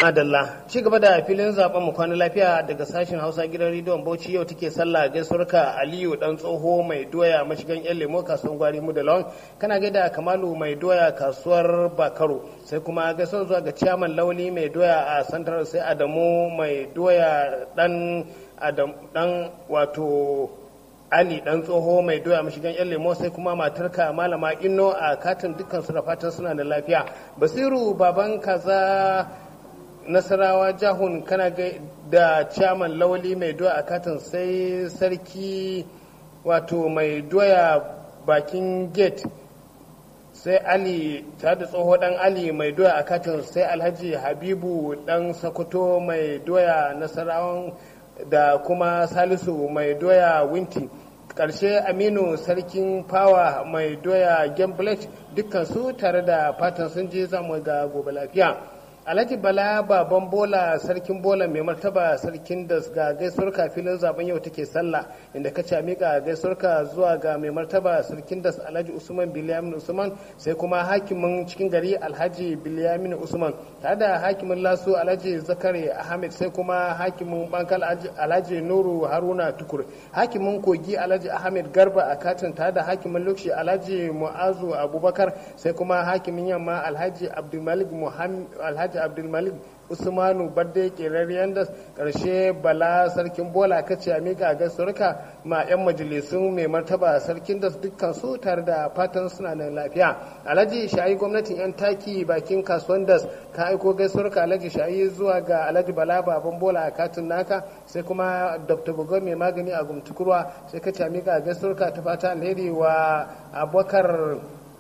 Adalla, ci gaba da filin zaben mu kwana lafiya daga sashen Hausa gidan rediyon Bauchi yau take sallah gaisuwarka Aliyu dan tsoho mai doya mashigan yan lemo kasuwar gwari mu da lawan kana gaida Kamalu mai doya kasuwar Bakaro sai kuma gaisuwar zuwa ga ciyaman Lauli mai doya a Santar sai Adamu mai doya dan Adam dan wato Ali dan tsoho mai doya mashigan yan lemo sai kuma matarka malama Inno a katin dukkan su da fatan suna da lafiya Basiru baban kaza nasarawa jahun kana da chairman lawali mai doya a katin sai sarki wato mai doya bakin gate sai ali tare da tsoho dan ali mai doya a katin sai alhaji habibu dan sokoto mai doya nasarawan da kuma salisu mai doya winti karshe aminu sarkin fawa mai doya gamblet dukkan su tare da fatan sun je zamu ga gobe lafiya alhaji bala baban bola sarkin bola mai martaba sarkin da ga gaisuwar filin zaben yau take sallah inda ka ce mika gaisuwar zuwa ga mai martaba sarkin da alhaji usman biliyamin usman sai kuma hakimin cikin gari alhaji biliyamin usman tare da hakimin lasu alhaji zakari ahmed sai kuma hakimin bankal alhaji nuru haruna tukur hakimin kogi alhaji ahmed garba a katin tare da hakimin lukshi alhaji mu'azu abubakar sai kuma hakimin yamma alhaji abdulmalik muhammad alhaji abdulmalik usmanu badde kerariyan da karshe bala sarkin bola kace a miƙa gasurka ma 'yan majalisun mai martaba sarkin da dukkan su tare da fatan suna da lafiya alhaji shayi gwamnatin 'yan taki bakin kasuwan das ka aiko gasurka alhaji shayi zuwa ga alhaji bala baban bola a katin naka sai kuma dr bugo mai magani a gumtukurwa sai kace a miƙa gasurka ta fata alheri wa abubakar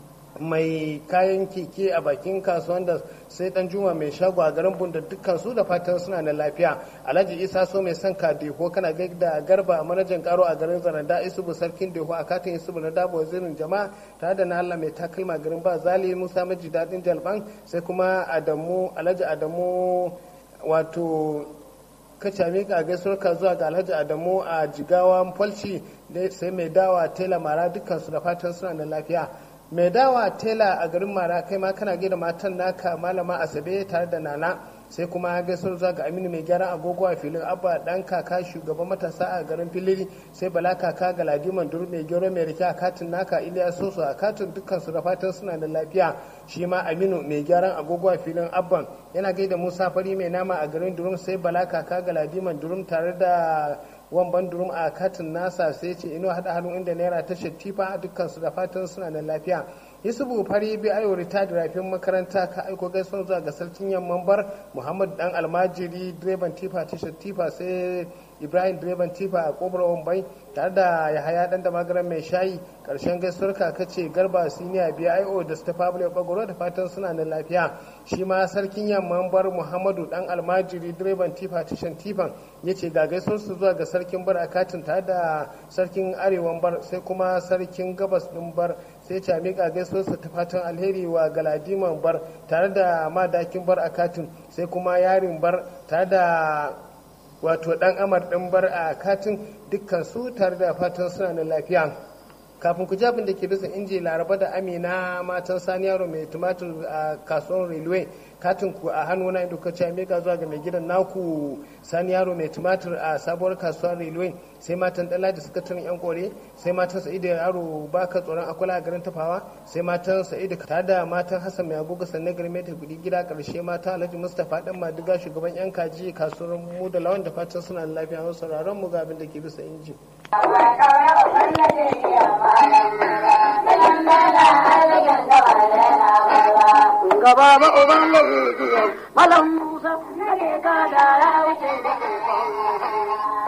mai kayan keke a bakin kasuwan da sai dan juma mai shago a garin bunda dukkan su da fatan suna da lafiya alhaji isa so mai son ka deho kana da garba a manajan karo a garin zaranda isubu sarkin deho a katin isubu na dabo wazirin jama'a tare da na allah mai takalma garin ba zali musa maji dadin jalban sai kuma adamu alhaji adamu wato kaca mika gaisuwar ka zuwa ga alhaji adamu a jigawa falci sai mai dawa tela mara dukkan su da fatan suna da lafiya mai dawa tela a garin mara kai ma kana gida matan naka malama asabe tare da nana sai kuma gaisuwar zuwa ga aminu mai gyaran agogo a filin abba dan kaka shugaban matasa a garin filiri sai bala kaka ga ladiman duru mai gero mai rike a katin naka iliya soso a katin dukkan su da fatan suna da lafiya shi ma aminu mai gyaran agogo a filin abban yana gaida musa fari mai nama a garin durum sai bala kaka ga ladiman durum tare da wamban durum a katin nasa sai ce ino hada hannu inda naira ta shattifa dukkan su da fatan suna da lafiya yusufu fari bi ayo rita da rafin makaranta ka aiko gaisuwar zuwa ga sarkin yamman bar muhammad dan almajiri direban tifa ta shattifa sai ibrahim direban tifa a kobar wambai tare da yahaya dan da magaran mai shayi karshen gaisuwar kaka ce garba siniya bio da staff pablo bagoro da fatan suna da lafiya shi ma sarkin yamman bar muhammadu dan almajiri direban tifa tashan tifan ya ce ga gaisuwar su zuwa ga sarkin bar a katin tare da sarkin arewan bar sai kuma sarkin gabas din bar sai ce miƙa gaisuwar su ta fatan alheri wa galadiman bar tare da madakin bar a katin sai kuma yarin bar tare da wato dan amar din bar a katin dukkan su tare da fatan suna da lafiya kafin ku jabin da ke bisa inji laraba da amina matan sani yaro mai tumatir a kasuwar railway katin ku a hannu na inda kace mika zuwa ga mai gidan naku sani yaro mai tumatir a sabuwar kasuwar railway sai matan dala da sakataren yan kore sai matan sa'idu yaro baka tsoron akwala a garin tafawa sai matan sa'idu tare da matan hassan mai agogo sannan garin mai gudi gida karshe mata alhaji mustapha dan madiga shugaban yan kaji kasuwar mu da lawan da fatan suna da lafiya wasu sauraron mu ga abin da ke bisa inji. gaba ba uban lafi malam musa ne ka da ya wuce da